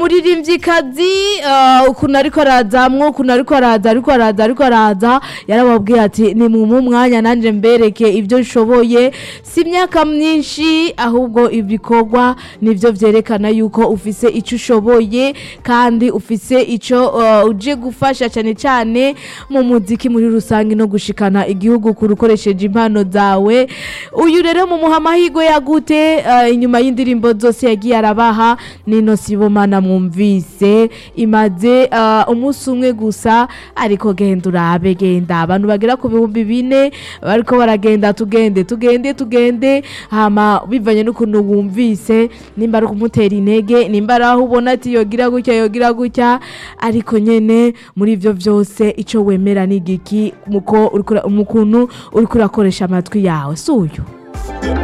umuririmvyikazi uh, ukuntu ariko arazamwo ukuntu ariko araza ariko araza ariko araza yarababwiye ati ni mu umwanya nanje mbereke ibyo nshoboye si imyaka myinshi ahubwo ibikorwa nivyo vyerekana yuko ufise ico ushoboye kandi ufise ico uh, uje gufasha cyane cyane mu muziki muri rusange no gushikana igihugu kure ukoresheje impano zawe uyu rero mu muha amahirwe yagute uh, inyuma y'indirimbo zose yagiye arabaha nino sibomana mwumvise imaze uh, umunsi umwe gusa ariko genda urabe genda abantu bagera ku bihumbi bine bariko baragenda tugende tugende tugende hama bivanye n'ukuntu wumvise nimba ari ukumutera intege nimba ari aho ubona ati yogira gutya yogira gutya ariko nyene muri ivyo vyose ico wemera ni igiki muko uriko ura- mu kuntu uriko urakoresha amatwi yawe si uyu